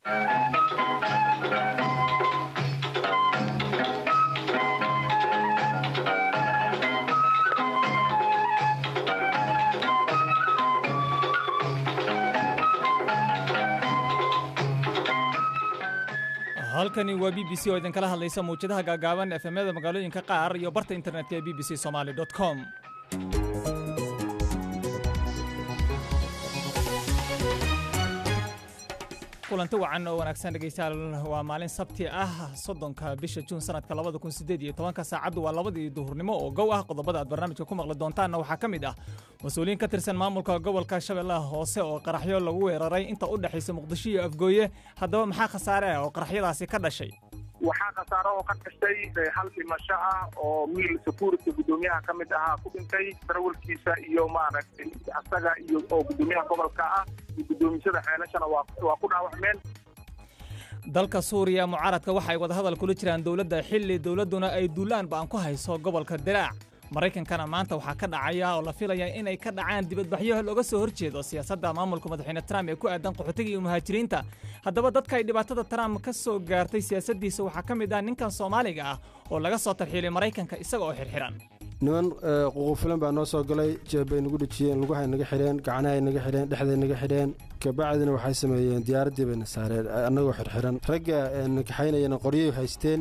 halkani waa b b c oo idinkala hadlaysa mawjadaha gaagaaban efemyada magaalooyinka qaar iyo barta internetka ee b b c somaly com kulanti wacan oo wanaagsan dhegaystayaal waa maalin sabti ah soddonka bisha juun sanadka labada kun sideed iyo tobanka saacaddu waa labadii duhurnimo oo gow ah qodobada aad barnaamijka ku maqli doontaanna waxaa ka mid ah mas-uuliyiin ka tirsan maamulka gobolka shabeellaha hoose oo qaraxyo lagu weeraray inta u dhexaysa muqdisho iyo afgooye haddaba maxaa khasaare ah oo qaraxyadaasi ka dhashay waxaa khasaaro oo ka dhashay hal dhimasho ah oo miil security guddoomiyaha ka mid ahaa ku dhintay darawalkiisa iyo maaragtay asaga iyo oo guddoomiyaha gobolka ah iyo guddoomisada xeelashana waa ku dhaawacmeen dalka suuriya mucaaradka waxa ay wadahadal kula jiraan dowladda xilli dowladduna ay duulaan ba'an ku hayso gobolka diraac maraykankana maanta waxaa ka dhacaya oo la filaya inay ka dhacaan dibadbaxyo looga soo horjeedo siyaasadda maamulka madaxweyne trump ee ku aadan qaxootiga iyo muhaajiriinta haddaba dadka ay dhibaatada trump ka soo gaartay siyaasaddiisa waxaa ka mid ah ninkan soomaaliga ah oo laga soo tarxiilay maraykanka isaga oo xirxiran niman ququufilan baa noo soo galay jeebbay nagu dhejiyeen lugahay naga xidheen gacnahay naga xidheen dhexday naga xidheen kabacdina waxay sameeyeen diyaaraddii bayna saareen annagoo xirxiran ragga nakaxaynayana qoryay haysteen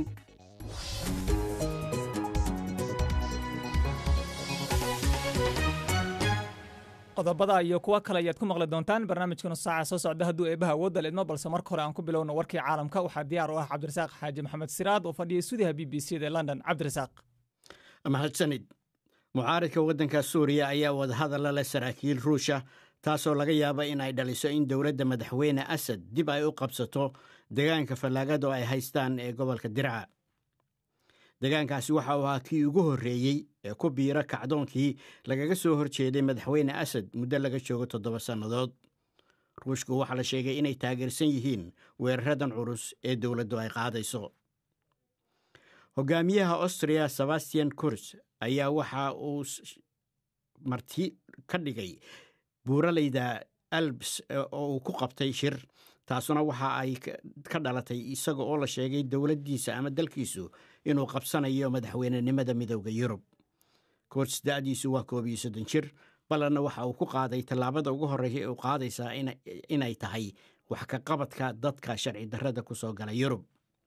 qodobada iyo kuwo kale ayaad ku maqli doontaan barnaamijkanu saaca soo socda hadduu eebaha awoodda leedmo balse marka hore aan ku bilowno warkii caalamka waxaa diyaar u ah cabdirasaaq xaaji maxamed siraad oo fadhiyay stuudiyaha b b c da london cabdirasaaq mahadsanid mucaaridka waddanka suuriya ayaa wadahadalla leh saraakiil ruusha taasoo laga yaaba in ay dhaliso in dowladda madaxweyne asad dib ay u qabsato degaanka fallaagada oo ay haystaan ee gobolka dirca degaankaasi waxa uu ahaa kii ugu horreeyey ee ku biira kacdoonkii lagaga soo hor jeeday madaxweyne asad muddo laga joogo toddoba sannadood ruushku waxaa la sheegay inay taageersan yihiin weeraradan culus ee dowladdu ay qaadayso hogaamiyaha austria sebastian kurs ayaa waxa uu marti ka dhigay buuralayda albs oo uu ku qabtay shir taasuna waxa ay ka dhalatay isaga oo la sheegay dowladdiisa ama dalkiisu inuu qabsanayo madaxweynenimada midooda yurub kurs da'diisu waa koob iyo soddon jir ballanna waxa uu ku qaaday tallaabada ugu horreysa ee uu qaadaysaa inay tahay wax ka qabadka dadka sharci darrada ku soo gala yurub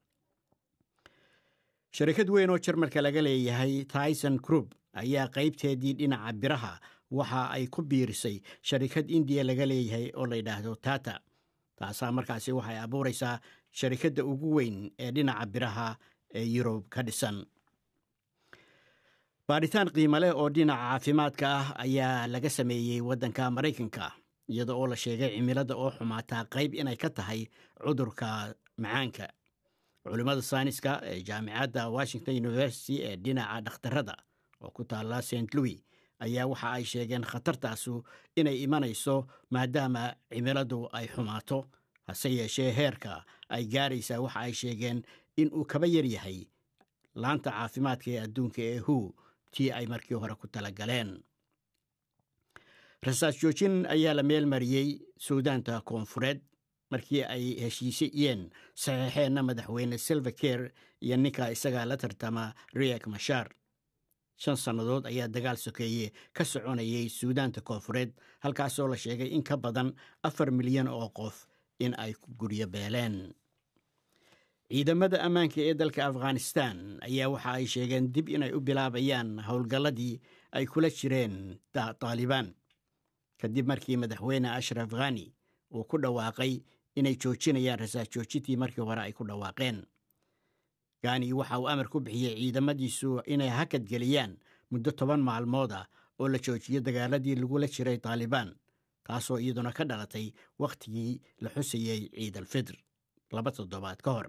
sharikad weyn oo jarmalka laga leeyahay tyson group ayaa qaybteedii dhinaca biraha waxa ay ku biirisay sharikad indiya laga leeyahay oo la yidhaahdo tata taasaa markaasi waxay abuuraysaa sharikadda ugu weyn ee dhinaca biraha ee yurub ka dhisan baadhitaan qiimo leh oo dhinaca caafimaadka ah ayaa laga sameeyey waddanka maraykanka iyada oo la sheegay cimilada oo xumaataa qayb inay ka tahay cudurka macaanka culimmada sayniska ee jaamicadda washington university ee dhinaca dhakhtarada oo ku taalla st louis ayaa waxa ay sheegeen khatartaasu inay imanayso maadaama cimiladu ay xumaato hase yeeshee heerka ay gaaraysaa waxa ay sheegeen in uu kaba yar yahay laanta caafimaadka ee adduunka ee hu tii ay markii hore ku talagaleen rasaas joojin ayaa la meel mariyey suudaanta koonfureed markii ay heshiisiyeen saxiixeenna madaxweyne silvaker iyo ninka isagaa la tartama riek mashaar shan sannadood ayaa dagaal sokeeye ka soconayay suudaanta koonfureed halkaasoo la sheegay in ka badan afar milyan oo qof in ay ku guryo beeleen ciidamada ammaanka ee dalka afghanistan ayaa waxa ay sheegeen dib inay u bilaabayaan howlgalladii ay kula jireen taalibaan kadib markii madaxweyne ashraf khani uu ku dhawaaqay inay joojinayaan rasaas joojintii markii hore ay ku dhawaaqeen gani waxa uu amar ku bixiyey ciidamadiisu inay hakadgeliyaan muddo toban maalmood ah oo la joojiyo dagaaladii lagula jiray taalibaan taasoo iyaduna ka dhalatay wakhtigii la xusayey ciid alfitr laba toddobaad ka hor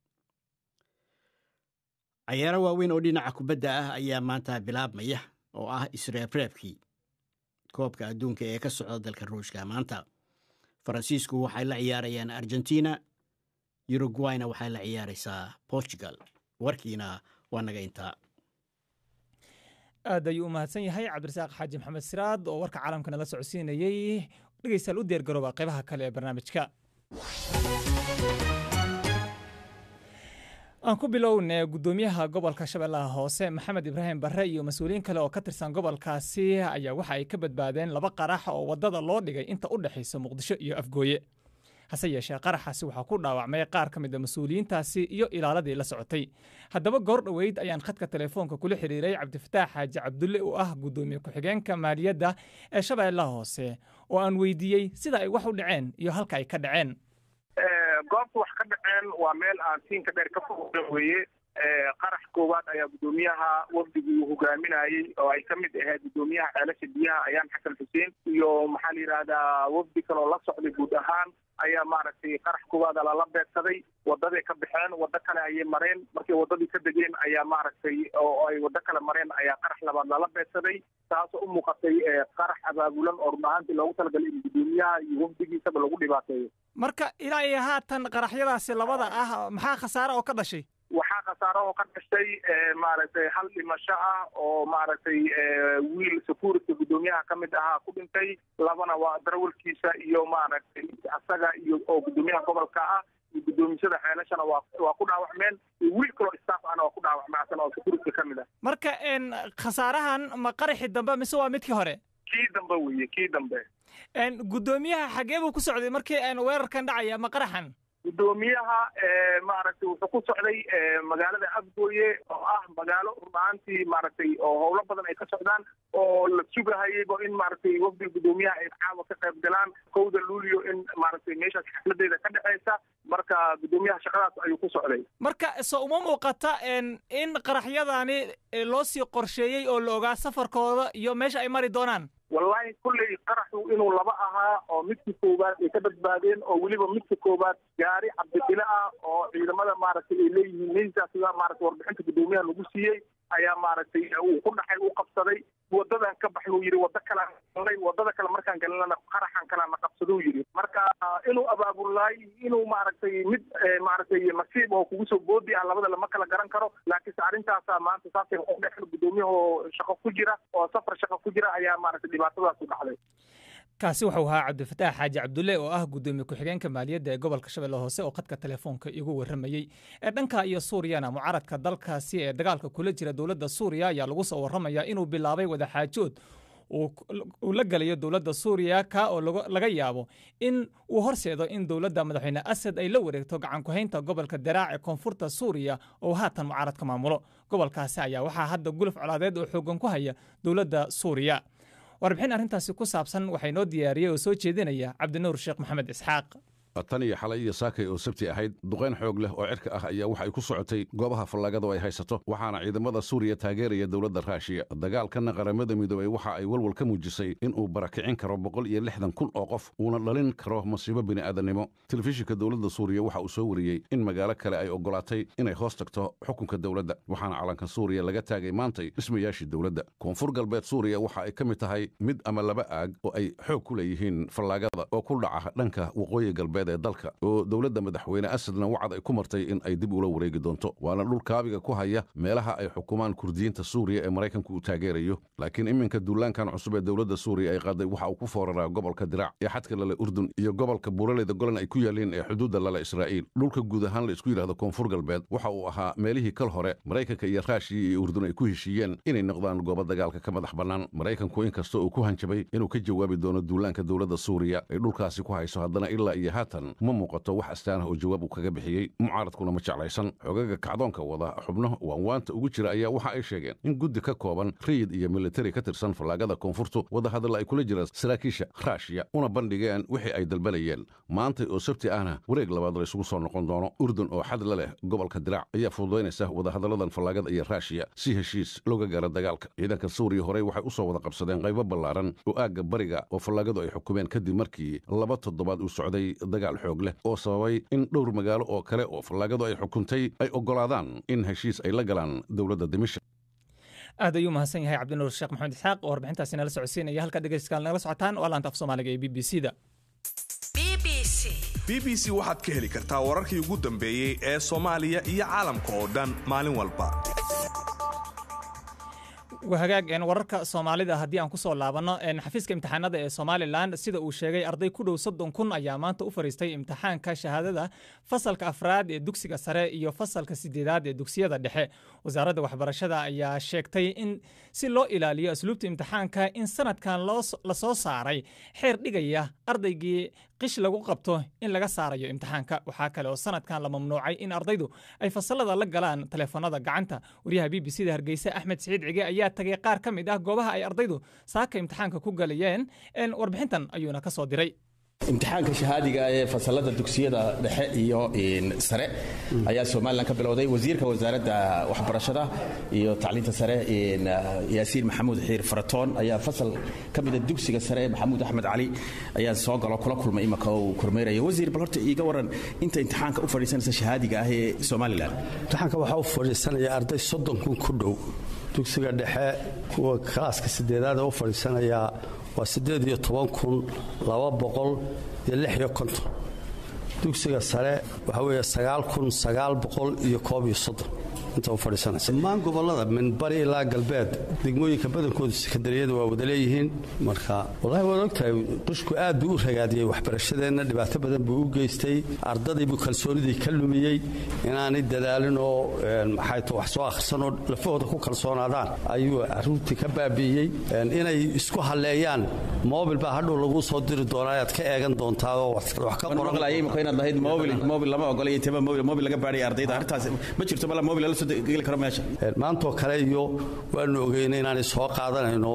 cayaaro waaweyn oo dhinaca kubadda ah ayaa maanta bilaabmaya oo ah isreebreebkii koobka adduunka ee ka socda dalka ruushka maanta faransiisku waxay la ciyaarayaan argentina uruguayna waxay la ciyaaraysaa portugal warkiina waa naga intaa aad ayuu u mahadsan yahay cabdirasaaq xaaji maxamed siraad oo warka caalamka nala socodsiinayey dhegeystayaal u diyaar garooba qaybaha kale ee barnaamijka aan ku bilowne guddoomiyaha gobolka shabeellaha hoose maxamed ibraahim barre iyo mas-uuliyiin kale oo ka tirsan gobolkaasi ayaa waxa ay ka badbaadeen laba qarax oo waddada loo dhigay inta u dhexaysa muqdisho iyo afgooye hase yeeshee qaraxaasi waxaa ku dhaawacmay qaar ka mid a mas-uuliyiintaasi iyo ilaaladii la socotay haddaba goor dhoweyd ayaan khadka telefoonka kula xiriiray cabdifataax xaaji cabdulle oo ah guddoomiye ku-xigeenka maaliyadda ee shabeellaha hoose oo aan weydiiyey sida ay wax u dhaceen iyo halka ay ka dhaceen goobta wax ka dhaceen waa meel aan siinka dheer ka foga weeye qarax koowaad ayaa guddoomiyaha wafdigii uu hogaaminayey oo ay ka mid ahayd guddoomiyaha ceelasha biyaha ayaan xasan xuseen iyo maxaa la yidhaahdaa wafdi kaloo la socday guud ahaan ayaa maaragtay qarax koowaada lala beegsaday wadaday ka baxeen waddo kale ayay mareen markay waddadii ka degeen ayaa maaragtay oo ay waddo kale mareen ayaa qarax labaad lala beegsaday taasoo u muuqatay qarax abaabulan oo run ahaantii loogu talagalay in guddoomiyaha iyo wafdigiisaba lagu dhibaateeyo marka ilaa iyo haatan qaraxyadaasi labada ah maxaa khasaare oo ka dhashay waxaa khasaaro oo ka dhashay maaragtay hal dhimasho ah oo maaragtay wiil security guddoomiyaha ka mid ahaa ku dhintay labana waa darawalkiisa iyo maaragtay asaga iyo oo guddoomiyaha gobolka ah iyo guddoomisada xeelashana waa waa ku dhaawacmeen iyo wiil kaloo staff ahna waa ku dhaawacmay asana oo security ka mid ah marka khasaarahan ma qaraxi dambe mise waa midkii hore kii dambe weeye kii dambe guddoomiyaha xagee buu ku socday markii weerarkan dhacaya ma qaraxan guddoomiyaha maaragtay wuxuu ku socday magaalada afgooye oo ah magaalo runahaantii maaragtay oo howlo badan ay ka socdaan oo la sugahayayba in maaragtay wafdiga guddoomiyaha ay caawa ka qayb galaan kowda luulio in maaragtay meeshaas xafladeeda ka dhexaysa marka guddoomiyaha shaqadaas ayuu ku socday marka so uma muuqata in qaraxyadani loo sii qorsheeyey oo la ogaa safarkooda iyo meesha ay mari doonaan wallahi kulley qaraxu inuu laba ahaa oo midka koowaad ay ka badbaadeen oo weliba midka koowaad gaari cabdibile ah oo ciidamada maaragtay ay leeyihiin meeshaas sida maaragtay warbixinta guddoomiyaha lagu siiyey ayaa maaragtay uu ku dhaxay u qabsaday wadadan ka baxnuu yidhi waddo kalaan galnay waddada kale markaan galinana qaraxan kaleana qabsaduu yidhi marka inuu abaabulaay inuu maaragtay mid maaragtay nasiib oo kugu soo boodi ah labada lama kala garan karo laakiinse arrintaasa maanta saasay u dhexen guddoomiyahoo shaqo ku jira oo safar shaqo ku jira ayaa maaragtay dhibaatadaas u dhacday kaasi wuxuu ahaa cabdifataax xaaji cabdulle oo ah guddoomiye ku-xigeenka maaliyadda ee gobolka shabeelle hoose oo khadka telefoonka igu warramayey ee dhanka iyo suuriyana mucaaradka dalkaasi ee dagaalka kula jira dowladda suuriya ayaa lagu soo warramayaa inuu bilaabay wadaxaajood uu la gelayo dowladda suuriya ka oo laga yaabo in uu horseedo in dowladda madaxweyne asad ay la wareegto gacankuhaynta gobolka daraac ee koonfurta suuriya oo haatan mucaaradka maamulo gobolkaasi ayaa waxaa hadda guluf colaadeed oo xoogan ku haya dowladda suuriya warbixin arrintaasi ku saabsan waxay noo diyaariyey oo soo jeedinaya cabdinuur sheekh maxamed isxaaq tan iyo xalay iyo saakay oo sabti ahayd duqayn xoog leh oo cirka ah ayaa waxay ku socotay goobaha fallaagadu ay haysato waxaana ciidamada suuriya taageeraya dowladda raashiya dagaalkanna qaramada midoobey waxa ay walwal ka muujisay inuu barakicin karo boqol iyo lixdan kun oo qof uuna dhalin karo masiibo bini'aadannimo telefishinka dowladda suuriya waxa uu soo wariyey in magaalo kale ay oggolaatay inay hoos tagto xukunka dowladda waxaana calanka suuriya laga taagay maantay dhismayaashii dowladda koonfur galbeed suuriya waxa ay ka mid tahay mid ama laba aag oo ay xoog ku leeyihiin fallaagada oo ku dhaca dhanka waqooyi galbeed ee dalka oo dowladda madaxweyne asadna wacad ay ku martay in ay dib ula wareegi doonto waana dhul kaabiga ku haya meelaha ay xukumaan kurdiyiinta suuriya ee maraykanku uu taageerayo laakiin iminka duulaankan cusub ee dowladda suuriya ay qaaday waxa uu ku fooraraa gobolka diraac ee xadka lale urdun iyo gobolka buuraleyda golan ay ku yaaleen ee xuduudda lale israa'iil dhulka guud ahaan la isku yidhahdo koonfur galbeed waxa uu ahaa meelihii kal hore maraykanka iyo raashiya iyo urdun ay ku heshiiyeen inay noqdaan goobo dagaalka ka madax bannaan maraykanku inkasta uu ku hanjabay inuu ka jawaabi doono duulaanka dowladda suuriya ay dhulkaasi ku hayso haddana ilaa iyo haatan ma muuqato wax astaanah oo jawaab uu kaga bixiyey mucaaradkuna ma jeclaysan xogaga kacdoonka wada xubno waanwaanta ugu jira ayaa waxa ay sheegeen in guddi ka kooban rayid iyo militari ka tirsan fallaagada koonfurtu wadahadalla ay kula jiraan saraakiisha raashiya una bandhigeen wixii ay dalbanayeen maantay oo sabti ahna wareeg labaad la isugu soo noqon doono urdun oo xad la leh gobolka diraac ayaa fududaynaysa wadahadalladan fallaagada iyo raashiya si heshiis looga gaaro dagaalka ciidanka suuriya horey waxay u soo wada qabsadeen qaybo ballaaran oo aagga bariga oo fallaagadu ay xukumeen kadib markii laba toddobaad uu socday dagaal xoog leh oo sababay in dhowr magaalo oo kale oo fallaagadu ay xukuntay ay oggolaadaan in heshiis ay la galaan dowladda dimashik aad ayuu mahadsan yahay cabdinuur sheekh maxamed isxaaq oo warbixintaasi nala socodsiinaya halka dhegeystayaal nagala socotaan waa laanta af soomaaliga ee b b c da b b c waxaad ka heli kartaa wararkii ugu dambeeyey ee soomaaliya iyo caalamka oo dhan maalin walba wahagaag wararka soomaalida haddii aan kusoo laabanno xafiiska imtixaanada ee somalilan sida uu sheegay arday ku dhow soddon kun ayaa maanta u fariistay imtixaanka shahaadada fasalka afraad ee dugsiga sare iyo fasalka sideedaad ee dugsiyada dhexe wasaaradda waxbarashada ayaa sheegtay in si loo ilaaliyo asluubta imtixaanka in sanadkan lasoo saaray xeer dhigaya ardaygii qish lagu qabto in laga saarayo imtixaanka waxaa kale oo sanadkan la mamnuucay in ardaydu ay fasalada la galaan taleefanada gacanta waryaha b b c da hargeysa axmed siciid cige ayaa tagay qaar ka mid ah goobaha ay ardaydu saaka imtixaanka ku galayeen warbixintan ayuuna ka soo diray imtixaanka shahaadiga ee fasalada dugsiyada dhexe iyo sare ayaa somalilan ka bilowday wasiirka wasaaradda waxbarashada iyo tacliinta sare yaasiin maxamuud xiir faratoon ayaa fasal ka mida dugsiga sare maxamuud axmed cali ayaa soo galo kula kulmay imaka uu kormeeraya wasiir bal horta iiga waran inta imtixaanka u fadhiisanaysa shahaadiga ah ee somalilan imtixaanka waxaa u fadhiisanaya arday soddon kun ku dhow dugsiga dhexe kuwa kalaaska sideedaad ee u fadhiisanayaa waa siddeed iyo toban kun laba boqol iyo lix iyo konton dugsiga sare waxaa weeye sagaal kun sagaal boqol iyo koob iyo soddon inta u fadhiisanaysa dhammaan gobollada min bari ilaa galbeed degmooyinka badankooda sekandariyada waa wada leeyihiin marka wallahi waad ogtahay qushku aad buu u ragaadiyey waxbarashadeenna dhibaato badan buu u geystay ardadiibuu kalsoonidii ka lumiyey inaanay dadaalin oo maxay ta wax soo akhrisanoo lafahooda ku kalsoonaadaan ayuu caruurtii ka baabi'iyey inay isku halleeyaan mobil baa hadhow laguu soo diri doonaa ayaad ka eegan doontaa oo wax ka qoran lahayd mobil lama ogolay intaba mobil laga baadhay ardayda arrintaas ma jirto bala mobil lala maantoo kale iyo waanu ogeyna inaanay soo qaadanayno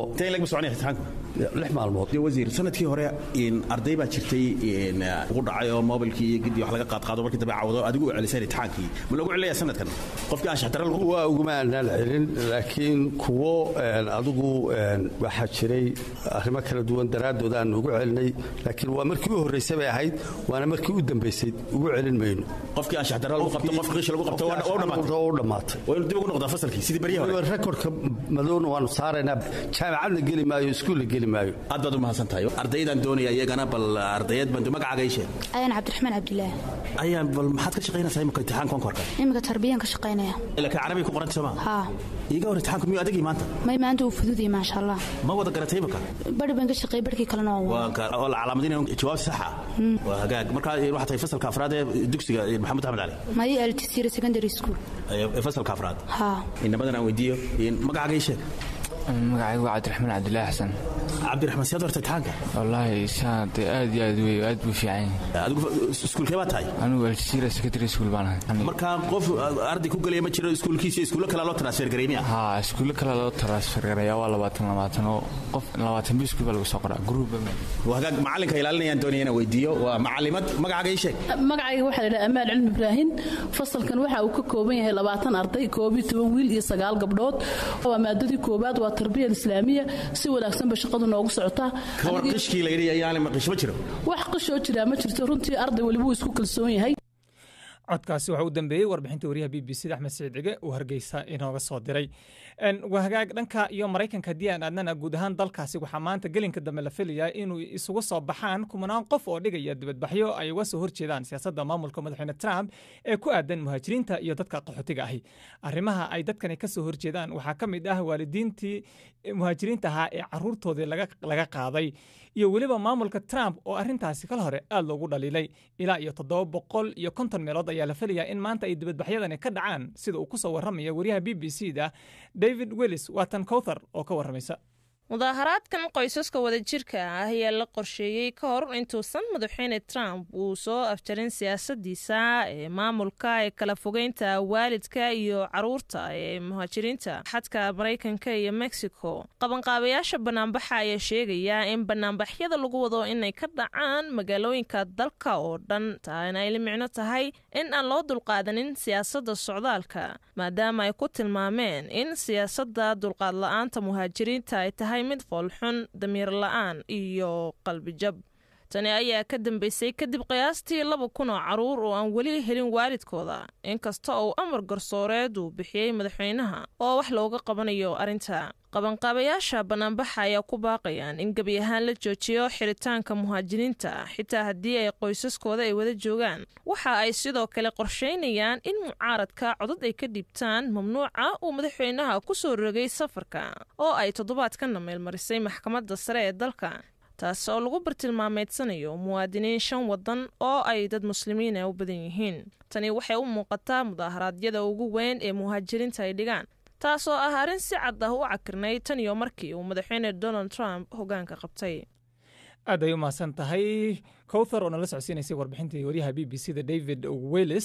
lix maalmood wasiir sanadkii hore arday baa jirtay ugu dhacay oo mobilkii iyo gidii wax laga qaadqaado markii dambe cawdo adigu u celisay imtixaankii ma loogu celinayaa sanadkan qofkii aan shaxdara waa uguma aanaan celin laakiin kuwo adigu waxaa jiray arrimo kala duwan daraaddood aan ugu celinay laakiin waa markii u horraysay bay ahayd waana markii u dambaysay ugu celin mayno qofkii aan shaxdara lagu qabto qofkii qish lagu qabto waa u dhammaatay waa inuu dib ugu noqdaa fasalkii sidii baryaha hore rekordka madowna waanu saaraynaa jaamacadna geli maayo iskuulla geli maayo aad baad u mahadsan tahay ardaydan doonaya iyagana bal ardayad baan magacaaga ii sheeg ayaan cabdiraxmaan cabdilaahi ayaan bal maxaad ka shaqaynaysaa imika imtixaanka konkorka imika tarbiyaan ka shaqaynaya laakiin carabiga ku qoranta sooma haa iiga hor imtixaanku miyuu adagii maanta may maanta uu fududiyay maasha allah ma wada garatay imika bari baan ka shaqeeyay barkii kalena waa oo la calaamadinayo jawaab sax ah waa hagaag marka waxaa tahay fasalka afraad ee dugsiga maxamed axmed cali may altisira secondary school fasalka afraad haa inamadan aan weydiiyo magacaaga ii sheeg magacaygu waa cabdiraxmaan cabdilaahi xasan cabdiraxmaan siyaad horta imtixaanka wallaahi saade aad iyo aad wey aad buu fiican yahay adigu iskuulkee baa tahay anigu aljazeera secondary school baan ahay marka qof arday ku gelaya ma jiro iskuulkiisa iskuulo kale loo transfer gareey miya haa iskuulo kale loo transfer gareeya waa labaatan labaatan oo qof labaatan bi iskuul baa lagu soo qoraa gruuba waa hagaag macalinka ilaalinayaan doonaya inaan weydiiyo waa macalimad magacaaga ii sheeg magacayga waxaa la yidhaha amaan cilmi ibraahin fasalkan waxa uu ka kooban yahay labaatan arday koob iyo toban wiil iyo sagaal gabdhood waa maadadii koobaad waa tarbiya islaamiya si wanaagsanba shaqadu noogu socotaa kawar qishkii la yidhi ayaan qish ma jiro wax qishoo jiraa ma jirto runtii arday weliba uu isku kalsoon yahay codkaasi waxaa u dambeeyey warbixinta wariyaha b b c da axmed siciid cige uu hargeysa inooga soo diray wahagaag dhanka iyo maraykanka haddii aan aadnana guud ahaan dalkaasi waxaa maanta gelinka dambe la filayaa inuu isugu soo baxaan kumanaan qof oo dhigaya dibadbaxyo ay uga soo horjeedaan siyaasadda maamulka madaxweyne trump ee ku aadan muhaajiriinta iyo dadka qaxootiga ahi arrimaha ay dadkani ka soo horjeedaan waxaa ka mid ah waalidiintii muhaajiriinta ahaa ee caruurtoodii laga qaaday iyo weliba maamulka trump oo arrintaasi kal hore aad loogu dhaliilay ilaa iyo toddoba boqol iyo konton meelood ayaa la filayaa in maanta ay dibadbaxyadani ka dhacaan sida uu ku soo warramaya wariyaha b b c da david wellis waatan cowthar oo ka warramaysa mudaaharaadkan qoysaska wadajirka ah ayaa la qorsheeyey ka hor intuusan madaxweyne trump uu soo afjarin siyaasadiisa ee maamulka ee kala fogeynta waalidka iyo caruurta ee muhaajiriinta xadka maraykanka iyo mexico qabanqaabayaasha banaanbaxa ayaa sheegaya in banaanbaxyada lagu wado inay ka dhacaan magaalooyinka dalka oo dhan taana ay la micno tahay in aan loo dulqaadanin siyaasadda socdaalka maadaama ay ku tilmaameen in siyaasadda dulqaad la-aanta muhaajiriinta ay tahay mid foolxun damiir la-aan iyo qalbijab tani ayaa ka dambeysay kadib qiyaastii laba kun oo carruur oo aan weli helin waalidkooda inkasta uu amar garsooreed uu bixiyey madaxweynaha oo wax looga qabanayo arrinta qabanqaabayaasha bannaanbaxa ayaa ku baaqayaan in gebi ahaan la joojiyo xiritaanka muhaajiriinta xitaa haddii ay qoysaskooda ay wada joogaan waxa ay sidoo kale qorshaynayaan in mucaaradka codad ay ka dhiibtaan mamnuuca uu madaxweynaha ku soo rogay safarka oo ay toddobaadkana meelmarisay maxkamadda sare ee dalka taas oo lagu bartilmaameedsanayo muwaadiniin shan waddan oo ay dad muslimiina u badan yihiin tani waxay u muuqataa mudaaharaadyada ugu weyn ee muhaajiriinta ay dhigaan taas oo ah arrin si cad ah u cakirnay tan iyo markii uu madaxweyne donald trump hoggaanka qabtay aad ay u mahadsan tahay cowthar oo nala socodsiinaysay warbixintii waryaha b b c da david wellis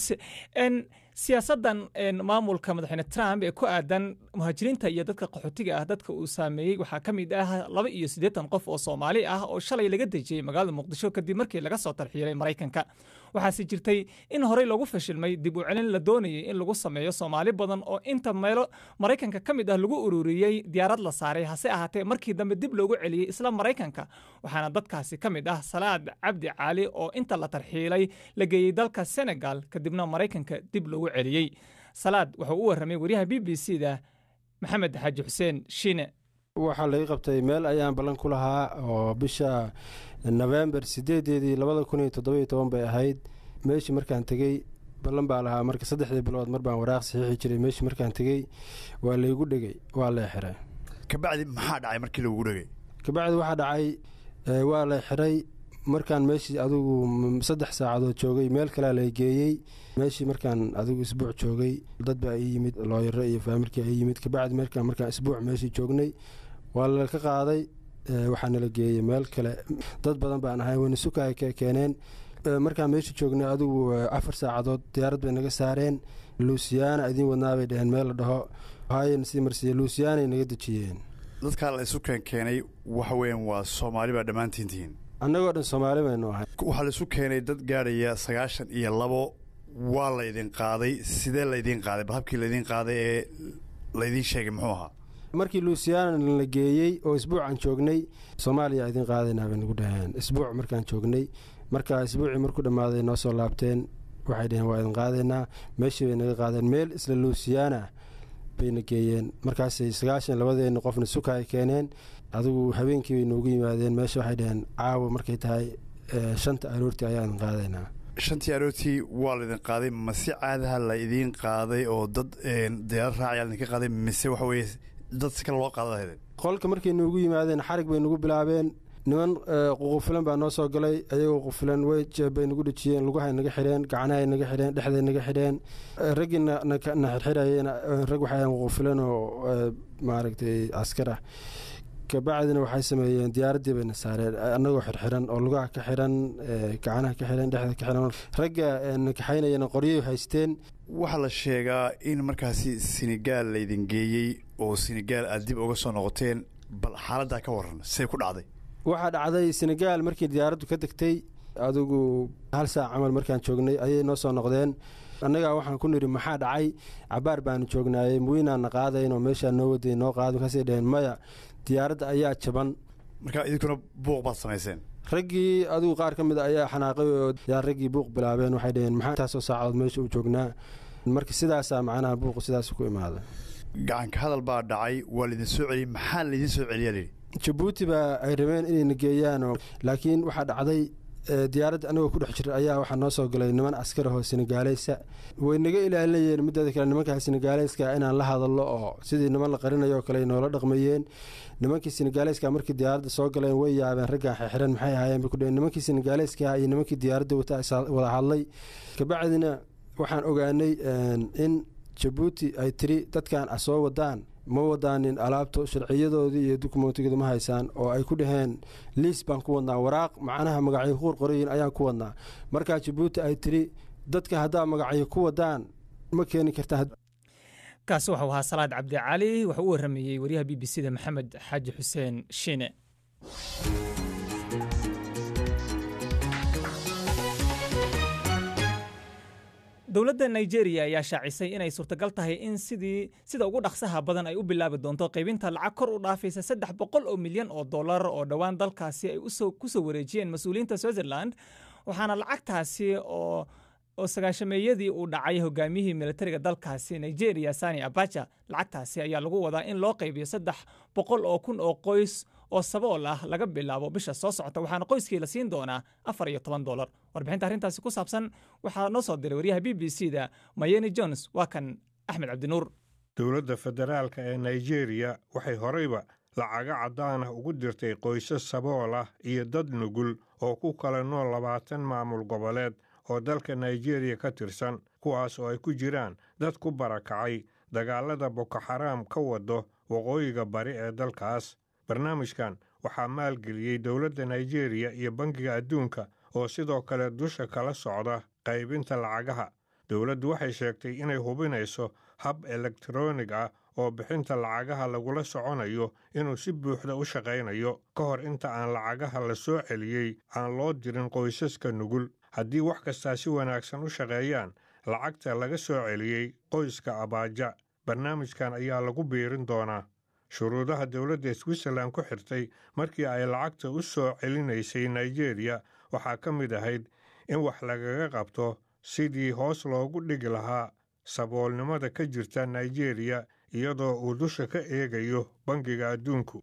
siyaasaddan maamulka madaxweyne trump ee ku aadan muhaajiriinta iyo dadka qaxootiga ah dadka uu saameeyey waxaa ka mid ah laba iyo siddeetan qof oo soomaali ah oo shalay laga dejiyey magaalada muqdisho kadib markii laga soo tarxiilay maraykanka waxaase jirtay in horey lagu fashilmay dib u celin la doonayay in lagu sameeyo soomaali badan oo inta meelo maraykanka ka mid ah lagu ururiyey diyaarad la saaray hase ahaatee markii dambe dib loogu celiyey isla maraykanka waxaana dadkaasi ka mid ah salaad cabdi caali oo inta la tarxiilay la geeyey dalka senegal kadibna maraykanka dib loogu celiyey salaad wuxuu u warramay waryaha b b c da maxamed xaaji xuseen shiine waxaa laga qabtay meel ayaan ballan ku lahaa oo bisha nofembar sideedeedii labada kun iyo toddobiyo toban bay ahayd meeshii markaan tegey ballan baa lahaa marka saddexdii bilood mar baan waraaq saxiixi jiray meeshii markaan tegey waa laygu dhegey waa lay xiray kabacdi maxaa dhacay markii lagugu dhegay kabacdi waxaa dhacay waa lay xiray markaan meeshii adigu saddex saacadood joogay meel kalea lay geeyey meeshii markaan adigu isbuuc joogay dad baa ii yimid looyaro iyo faamilkii ii yimid kabacdi markaan markaan isbuuc meeshii joognay waa laka qaaday waxaa nala geeyey meel kale dad badan baan ahay wayna sukaay ka keeneen markaan meeshii joognay adigu afar saacadood diyaarad bay naga saareen luusiyaana idiin wadnaabay dheheen meel la dhaho hayan sii marsiiye luusiyaanay naga dejiyeen dadkaa la isu keen keenay waxa weeyaan waa soomaali baa dhammaantiin tihiin annagoo dhan soomaali baynu ahay waxaa la isu keenay dad gaadhaya sagaashan iyo labo waa laydin qaaday sidee laydin qaaday bal habkii laydin qaaday ee laydiin sheegay muxuu ahaa markii luusiyaana la geeyey oo isbuucan joognay soomaaliya idiin qaadaynaa bay nagu dhaheen isbuuc markaan joognay marka isbuucii markuu dhammaaday noo soo laabteen waxay dhaheen waa idin qaadaynaa meeshii bay naga qaadeen meel isla luusiyaana bayna geeyeen markaasay sagaashan labadeenna qofna suka ay keeneen adigu habeenkii bay noogu yimaadeen meesha waxay dhaheen caawa markay tahay shanta aroortii ayaa idin qaadaynaa shantii aroortii waa laydin qaaday ma si caadaha la idiin qaaday oo dad diyaarad raacaya laydinka qaaday mise waxa weeye dad si kale loo qaada lahaydeen qolka markay noogu yimaadeen xarig bay nagu bilaabeen niman ququfilan baa noo soo galay ayagoo qufilan way jeebbay nagu dhejiyeen lugahay naga xidheen gacnahay naga xidheen dhexday naga xidheen raggii na xirxirayeen rag waxay ququfilan oo maaragtay askar ah kabacdina waxay sameeyeen diyaaraddii bayna saareen annagoo xirxiran oo lugaha ka xiran gacanaha ka xiran dhexda ka xiran ragga na kaxaynayana qoryay haysteen waxaa la sheegaa in markaasi senegaal laydin geeyey oo senegaal aad dib uga soo noqoteen bal xaaladdaa ka waran say ku dhacday waxaa dhacday senegaal markii diyaaraddu ka degtay adigu hal saac camal markaan joognay ayay noo soo noqdeen annagaa waxaan ku nidhi maxaa dhacay cabaar baanu joognaayey muwiinaanna qaadaynoo meeshaa noo waday noo qaada markaasay dhaheen maya diyaaradda ayaa jaban marka idinkuna buuq baad samayseen raggii adigu qaar ka mid a ayaa xanaaqay oo yaa raggii buuq bilaabeen waxay dhaheen maxaa intaasoo saacadood meesha u joognaa marka sidaasaa macnaha buuqu sidaas ku imaaday gacanka hadal baa dhacay waa laydin soo celiyey maxaa laydin soo celiyaa lidhi jabuuti baa ay rabeen inayna geeyaanoo laakiin waxaa dhacday diyaaradda anagoo ku dhex jira ayaa waxaa noo soo galay niman askar ahoo senegaaleysa way naga ilaalinayeen mideeda kale nimankaa senegaaleyska inaan la hadallo oo sidii niman la qarinayo kale noola dhaqmayeen nimankii senegaaleyska markii diyaaradda soo galeen way yaabeen raggaan xirxiran maxay ahaayeen bay ku dheheen nimankii senegaaleyska iyo nimankii diyaaradda wata wada hadlay kabacdina waxaan ogaanay in jabuuti ay tiri dadkan a soo wadaan ma wadaanin alaabto sharciyadoodii iyo dukumentigooda ma haysaan oo ay ku dhaheen liis baan ku wadnaa waraaq macnaha magacyo ku qorqorayiin ayaan ku wadnaa markaa jabuuti ay tiri dadka haddaa magacyo ku wadaan ma keeni kartaa kaasi waxuu ahaa salaad cabdi cali wuxuu u warramayey waryaha b b c da maxamed xaaji xuseen shiine dowladda nigeria ayaa shaacisay inay suurtagal tahay in sidii sida ugu dhaqsaha badan ay u bilaabi doonto qaybinta lacag kor u dhaafaysa saddex boqol oo milyan oo dollar oo dhowaan dalkaasi ay ku soo wareejiyeen mas-uuliyiinta switzerland waxaana lacagtaasi oo oo sagaashameeyadii uu dhacay hogaamiyihii militariga dalkaasi nigeria sani abaja lacagtaasi ayaa lagu wadaa in loo qaybiyo saddex boqol oo kun oo qoys oo sabool ah laga bilaabo bisha soo socota waxaana qoyskii la siin doonaa afar iyo toban dolar warbixinta arrintaasi ku saabsan waxaa noo soo diray waryaha b b c da mayeni jones waa kan axmed cabdinuur dowladda federaalka ee nigeria waxay horeyba lacaga caddaan ah ugu dirtay qoysas sabool ah iyo dad nugul oo ku kala nool labaatan maamul goboleed oo dalka nigeria ka tirsan kuwaas oo ay ku jiraan dad ku barakacay dagaalada bokoxaraam ka wado waqooyiga bari ee dalkaas barnaamijkan waxaa maalgeliyey dowladda nigeria iyo bangiga adduunka oo sidoo kale dusha kala socda qaybinta lacagaha dowladdu waxay sheegtay inay hubinayso hab elektaroonig ah oo bixinta lacagaha lagula soconayo inuu si buuxda u shaqaynayo ka hor inta aan lacagaha la soo celiyey aan loo dirin qoysaska nugul haddii wax kastaa si wanaagsan u shaqeeyaan lacagta laga soo celiyey qoyska abaaja barnaamijkan ayaa lagu biirin doonaa shuruudaha dowladda switzerland ku xirtay markii ay lacagta u soo celinaysay nigeria waxaa ka mid ahayd in wax lagaga qabto sidii hoos loogu dhigi lahaa saboolnimada ka jirta nigeria iyadoo uu dusha ka eegayo bangiga adduunku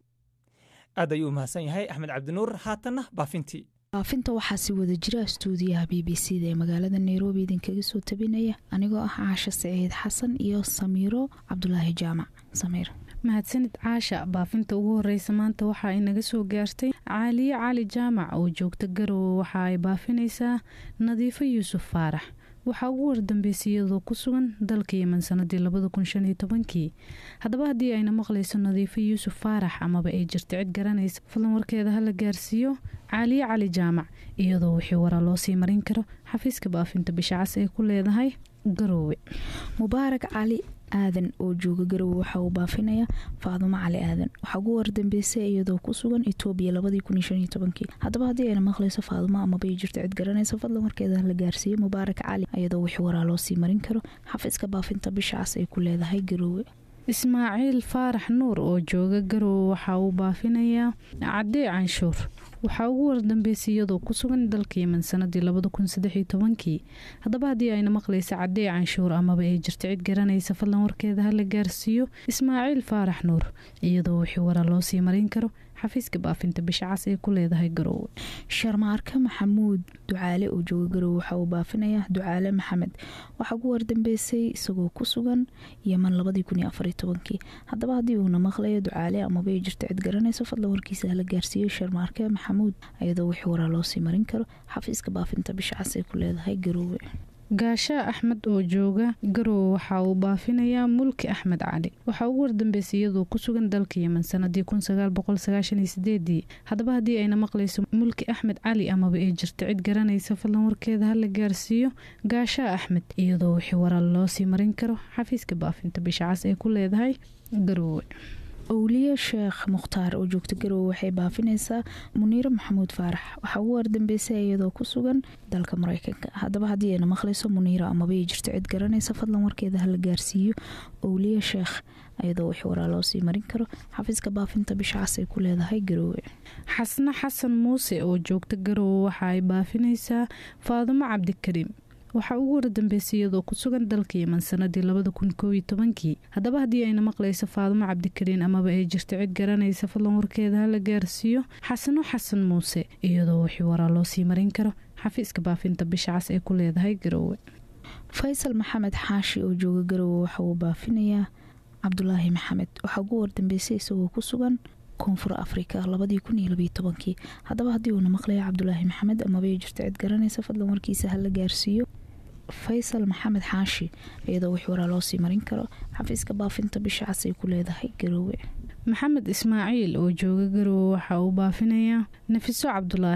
aad ayuu umahadsan yahay axmed cabdinuur haatanna baafintii baafinta waxaa si wada jira stuudiyaha b b c da ee magaalada nairobi idinkaga soo tabinaya anigoo ah caasha saciid xasan iyo samiiro cabdulaahi jaamac samiir mahadsanid caasha baafinta ugu horeysa maanta waxa ay naga soo gaartay caaliye cali jaamac oo joogta garowe waxa ay baafinaysaa nadiifo yuusuf faarax waxaa ugu wardambeysay iyadoo ku sugan dalka yeman sanadii labada kun shan iyo tobankii haddaba haddii ayna maqlayso nadiifo yuusuf faarax amaba ay jirto cid garanaysa fadlan warkeeda hala gaarsiiyo caaliye cali jaamac iyadoo wixii waraa loo sii marin karo xafiiska baafinta bishacas ay ku leedahay garoowe mubaarak cali aadan oo jooga garowe waxa uu baafinaya faadumo cali aadan waxaa ugu wardambeysay iyadoo ku sugan etoobiya labadii kun iyo shan iyo tobankii haddaba haddii ayna maqlayso faadumo amaba ay jirto cid garanaysa fadlan warkeeda la gaarsiiyo mubaarak cali iyadoo wixii waraa loo sii marin karo xafiiska baafinta bishacas ay ku leedahay garoowe ismaaciil faarax nuur oo jooga garowe waxa uu baafinayaa cadee canshuur waxaa ugu wardambeysay iyadoo ku sugan dalka yeman sanadii labada kun saddexiyo tobankii haddaba haddii ayna maqlaysa cadee canshuur amaba ay jirto cid garanaysa fadlan warkeeda hala gaarsiiyo ismaaciil faarax nuur iyadoo wixii waraa loo sii marin karo xafiiska baafinta bishacas ee ku leedahay garoowe sharmaarka maxamuud ducaale oo jooga garowe waxa uu baafinayaa ducaale maxamed waxaa ugu wardambeysay isagoo ku sugan yeman labadii kun iyo afariyo tobankii haddaba haddii uuna maqlayo ducaale amaba ay jirto cid garanayso fadlan warkiisa hala gaarsiiyo sharmaarke maxamuud iyadoo wixii waraa loo sii marin karo xafiiska baafinta bishacas ee ku leedahay garoowe gaashaa axmed oo jooga garowe waxa uu baafinayaa mulki axmed cali waxaa ugu wardambeysay iyadoo ku sugan dalka yeman sanadii kun sagaal boqol sagaashan iyo sideedii haddaba haddii ayna maqlayso mulki axmed cali amaba ay jirto cid garanaysa fadlan warkeeda hala gaarsiiyo gaashaa axmed iyadoo wixii waraal loo sii marin karo xafiiska baafinta bishacas ee ku leedahay garoowe owliye sheekh mukhtaar oo joogta garowe waxay baafinaysaa muniiro maxamuud faarax waxaa ugu wardambeysay iyadoo ku sugan dalka mareykanka haddaba haddii ayna maqlayso muniiro amaba ay jirto cid garanaysa fadlan warkeeda hala gaarsiiyo owliye sheekh iyadoo wixii waraa loo sii marin karo xafiiska baafinta bishacas ay ku leedahay garoowe xasne xasan muuse oo joogta garowe waxa ay baafinaysaa faadumo cabdikariim waxaa ugu wardambeysay iyadoo ku sugan dalka yeman sanadii labada kun koob iyo tobankii haddaba haddii ayna maqlayso faadumo cabdikariin amaba ay jirto cid garanaysa fadlan warkeeda hala gaarsiiyo xasano xasan muuse iyadoo wixii waraa loo sii marin karo xafiiska baafinta bishacas ee ku leedahay garoowe faysal maxamed xaashi oo jooga garowe waxa uu baafinayaa cabdulaahi maxamed waxaa ugu wardambeysay isagoo ku sugan koonfur afrika labadii kun iyo labiyo tobankii haddaba haddii uuna maqlayo cabdulaahi maxamed amaba ay jirto cid garanaysa fadlan warkiisa hala gaarsiiyo faysal maxamed xaashi iyadoo wix waraa loo sii marin karo xafiiska baafinta bishacas ay ku leedahay garoowe maxamed ismaaciil oo jooga garowe waxa uu baafinayaa nafiso cabdulaahi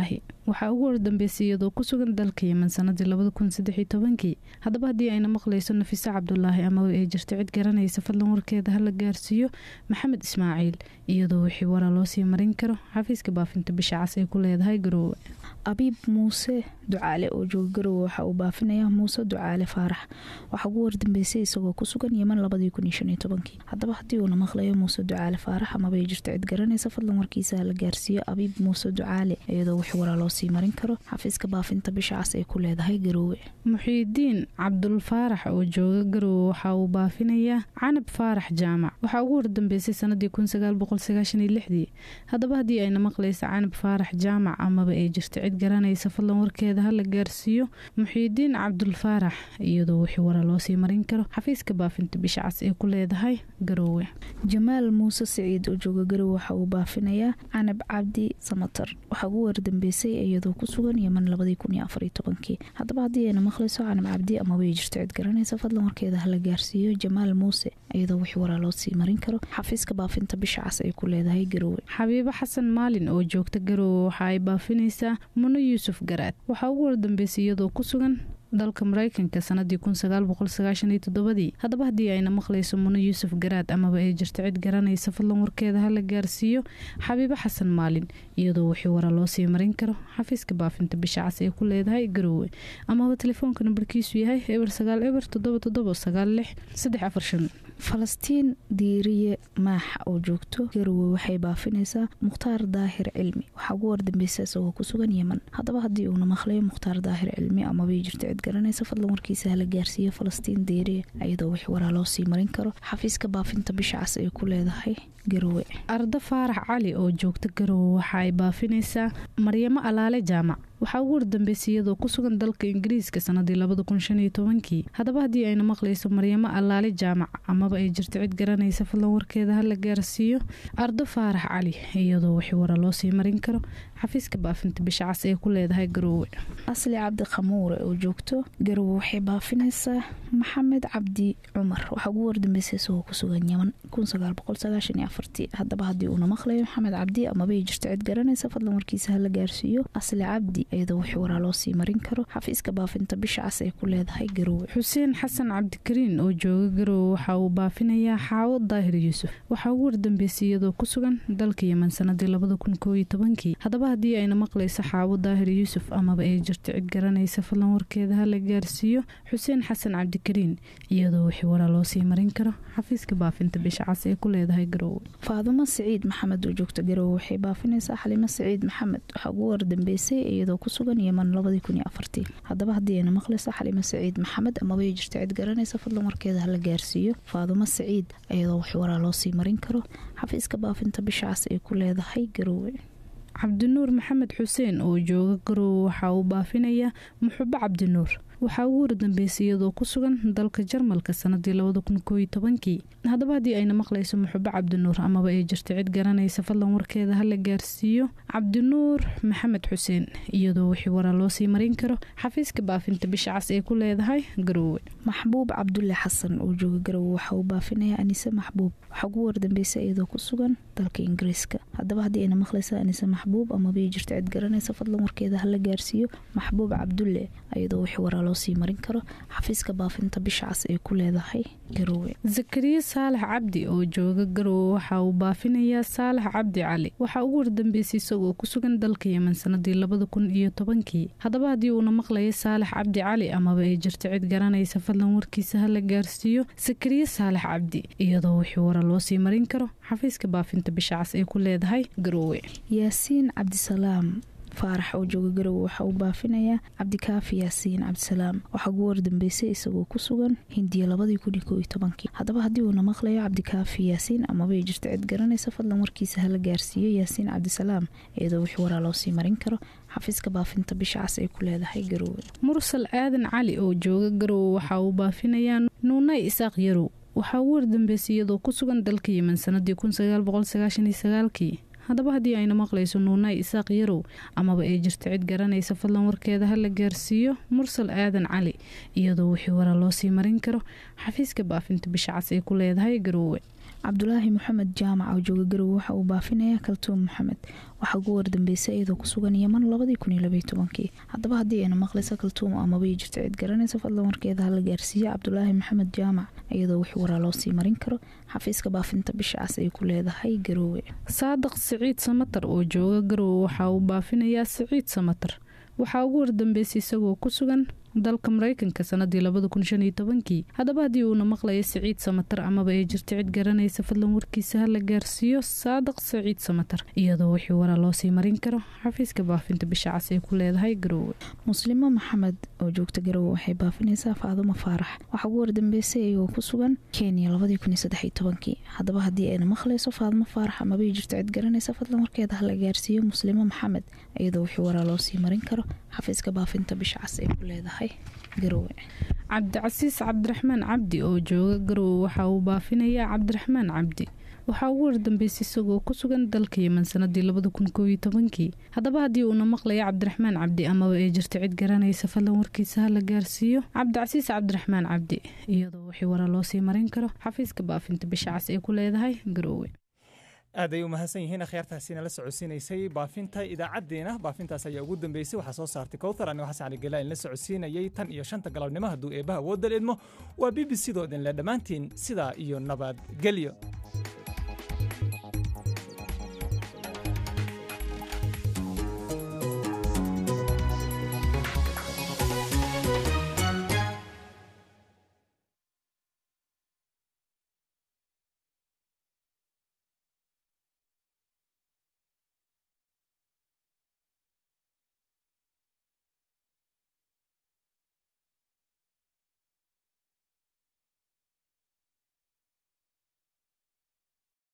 waxaa ugu wardambeysay iyadoo ku sugan dalka yeman sanadii labada kun saddex iyo tobankii haddaba haddii ayna maqlayso nafise cabdulaahi amaba ay jirto cid garanaysa fadlan warkeeda hala gaarsiiyo maxamed ismaaciil iyadoo wixii wara loo sii marin karo xafiiska baafinta bisha cas ay ku leedahay garoowe abiib muuse ducaale oo jooga garowe waxa uu baafinayaa muuse ducaale faarax waxaa ugu wardambeysay isagoo ku sugan yeman labadii kun iyo shan iyo tobankii haddaba haddii uuna maqlayo muuse ducaale faarax amaba ay jirto cid garanaysa fadlan warkiisa hala gaarsiiyo abiib muuse ducaale iyadoo wixii waraa loo sii marin karo xafiiska baafinta bisha cas ay ku leedahay garoowe muxiidiin cabdul faarax oo jooga garowe waxa uu baafinayaa canab faarax jaamac waxaa ugu wardambeysay sanadii kun sagaal boqol sagaashan iyo lixdii haddaba haddii ayna maqlaysa canab faarax jaamac amaba ay jirto cid garanaysa fadlan warkeeda hala gaarsiiyo muxiidiin cabdul faarax iyadoo wixii wara loo sii marin karo xafiiska baafinta bisha cas ay ku leedahay garoowe jamaal muuse siciid oo jooga garowe waxa uu baafinayaa canab cabdi samatar waxaa ugu wardambeysay iyadoo ku sugan yeman labadii kun iyo afariyo tobankii haddaba haddii ayna maqlayso canab cabdi amaba ay jirto cid garanaysa fadlan warkeeda hala gaarsiiyo jamaal muuse iyadoo wixii waraa loo sii marin karo xafiiska baafinta bisha cas ay ku leedahay garoowe xabiibo xasan maalin oo joogta garoowe waxa ay baafinaysaa muno yuusuf garaad waxaa ugu wardambeysay iyadoo ku sugan dalka mareykanka sanadii kun sagaal boqol sagaashan iyo toddobadii haddaba haddii ayna maqlayso muno yuusuf garaad amaba ay jirto cid garanaysa fadlan warkeeda hala gaarsiiyo xabiibo xasan maalin iyadoo wixii wara loo sii marin karo xafiiska baafinta bisha cas ay ku leedahay garoowe amaba telefoonka nambarkiisu yahay eber sagaal eber toddoba toddoba sagaal lix saddex afar shan falastiin diiriye maaxa oo joogto garowe waxay baafinaysaa mukhtaar daahir cilmi waxaa ugu wardambeysa isagoo ku sugan yeman haddaba haddii uuna maqlayo mukhtaar daahir cilmi amabay jirto cid garanaysa fadlan warkiisa hala gaarsiiyo falastiin diiriye iyadoo wix waraa loo sii marin karo xafiiska baafinta bisha cas ay ku leedahay garowe ardo faarax cali oo joogta garowe waxa ay baafinaysaa maryamo alaale jaamac waxaa ugu wardambeysay iyadoo ku sugan dalka ingiriiska sanadii labada kun shan iyo tobankii haddaba haddii ayna maqlayso maryamo allaale jaamac amaba ay jirto cid garanaysa fadlan warkeeda hala gaarsiiyo ardo faarax cali iyadoo wixii wara loo sii marin karo xafiiska baafinta bisha cas ee ku leedahay garoowe asli cabdi khamuure oo joogto garowe waxay baafinaysaa maxamed cabdi cumar waxaa ugu wardambeysay isagoo ku sugan yeman kun sagaal boqol sagaashan iyo afartii haddaba haddii uuna maqlayo maxamed cabdi amaba ay jirto cid garanaysa fadlan warkiisa hala gaarsiiyo asli cabdi iyadoo wixii waraa loo sii marin karo xafiiska baafinta bisha cas ay ku leedahay garoowe xuseen xasan cabdikariin oo jooga garoowe waxa uu baafinayaa xaawo daahir yuusuf waxaa ugu wardambeysay iyadoo ku sugan dalka yeman sanadii labada kun koo iyo tobankii haddaba haddii ayna maqlayso xaawo daahir yuusuf amaba ay jirto cid garanaysa fadlan warkeeda hala gaarsiiyo xuseen xasan cabdikariin iyadoo wixii waraa loo sii marin karo xafiiska baafinta bisha cas ay ku leedahay garoowe faadumo siciid maxamed oo joogta garoowe waxay baafinaysaa xalimo siciid maxamed waxaa ugu wardambeysay iyadoo ku sugan yeman labadii kun iyo afartii haddaba haddii ayna maqlayso xalimo saciid maxamed amaba ay jirto cid garanaysa fadlan warkeeda hala gaarsiiyo faadumo saciid iyadoo wax waraa loo sii marin karo xafiiska baafinta bisha cas ay ku leedahay garoowe cabdinuur maxamed xuseen oo jooga garoowe waxa uu baafinayaa muxubo cabdinuur waxaa ugu wardambeysay iyadoo ku sugan dalka jarmalka sanadii labada kun koo iyo tobankii haddaba haddii ayna maqlayso muxubo cabdinuur amaba ay jirto cid garanaysa fadlan warkeeda hala gaarsiiyo cabdinuur maxamed xuseen iyadoo wixii waraa loo sii marin karo xafiiska baafinta bisha cas ee ku leedahay garoowe maxbuub cabdulle xasan oo jooga garowe waxa uu baafinayaa anise maxbuub waxaa ugu wardambeysay iyadoo ku sugan dalka ingiriiska haddaba haddii ayna maqlaysa anise maxbuub amaba ay jirto cid garanaysa fadlan warkeeda hala gaarsiiyo maxbuub cabdulle iyadoo wixii waraa loo sii marin karo xafiiska baafinta bisha cas ee ku leedahay garoowe zakariya saalax cabdi oo jooga garoowe waxa uu baafinayaa saalax cabdi cali waxaa ugu wardambeysay isagoo ku sugan dalka yeman sanadii labada kun iyo tobankii haddaba haddii uuna maqlayo saalax cabdi cali amaba ay jirto cid garanaysa fadlan warkiisa hala gaarsiiyo zakariya saalax cabdi iyadoo wixii wara loo sii marin karo xafiiska baafinta bisha cas ee ku leedahay garoowe yaasiin cabdisalaam faarax oo jooga garowe waxa uu baafinayaa cabdikaafi yaasiin cabdisalaam waxaa ugu wardambeysay isagoo ku sugan hindiya labadii kun iyo koo iyo tobankii haddaba haddii uuna maqlayo cabdikaafi yaasiin amaba ay jirto cid garanaysa fadlan warkiisa hala gaarsiiyo yaasiin cabdisalaam iyadoo wixii waraa loo sii marin karo xafiiska baafinta bisha cas ay ku leedahay garoowe mursal aadan cali oo jooga garowe waxa uu baafinayaa nuunay isaaq yarow waxaa ugu wardambeysay iyadoo ku sugan dalka yeman sanadii kun sagaal boqol sagaashan iyo sagaalkii haddaba haddii ayna maqlayso nuunay isaaq yarow amaba ay jirto cid garanaysa fadlan warkeeda ha la gaarsiiyo mursal aadan cali iyadoo wixii wara loo sii marin karo xafiiska baafinta bisha cas ay ku leedahay garoowe cabdulaahi maxamed jaamac oo jooga garowe waxa uu baafinayaa kaltuum maxamed waxaa ugu wardambeysay iyadoo ku sugan yaman labadii kun iyo labaiyo tobankii haddaba haddii ayna maqlaysa kaltuum amaba ay jirto cid garanaysa fadlan warkeeda ha la gaarsiiyo cabdulaahi maxamed jaamac iyadoo wixii waraa loo sii marin karo xafiiska baafinta bisha cas ay ku leedahay garoowe saadaq siciid samatar oo jooga garowe waxa uu baafinayaa siciid samatar waxaa ugu wardambeysay isagoo ku sugan dalka mareykanka sanadii labada kun shan iyo tobankii haddaba haddii uuna maqlayo siciid samatar amaba ay jirto cid garanaysa fadlan warkiisa ha la gaarsiiyo saadaq siciid samatar iyadoo wixii waraa loo sii marin karo xafiiska baafinta bisha cas ay ku leedahay garoowe muslimo maxamed oo joogta garowe waxay baafinaysaa faadumo faarax waxaa ugu wardambeysay iyagoo ku sugan kenya labadii kun iyo saddex iyo tobankii haddaba haddii ayna maqlayso faadumo faarax amaba ay jirto cid garanaysa fadlan warkeeda ha la gaarsiiyo muslimo maxamed iyadoo wixii waraa loo sii marin karo xafiiska baafinta bisha cas ay ku leedahay cabdicasiis cabdiraxmaan cabdi oo jooga garowe waxa uu baafinayaa cabdiraxmaan cabdi waxaa ugu wardambeysay isagoo ku sugan dalka yeman sanadii labada kun koob iyo tobankii haddaba haddii uuna maqlayo cabdiraxmaan cabdi amaba ay jirto cid garanaysa fadlan warkiisa ha la gaarsiiyo cabdicasiis cabdiraxmaan cabdi iyadoo wixii wara loo sii marin karo xafiiska baafinta bisha cas ay ku leedahay garoowe aad ay u mahadsan yihiin akhyaartaasiina la socodsiinaysay baafinta idaacaddeena baafintaas ayaa ugu dambeysay waxaa soo saartay kowthar anigo xasan cali galaalin la socodsiinayay tan iyo shanta galabnimo hadduu eebbaha woodal idmo waa b b c doo idinle dhammaantiin sidaa iyo nabadgelyo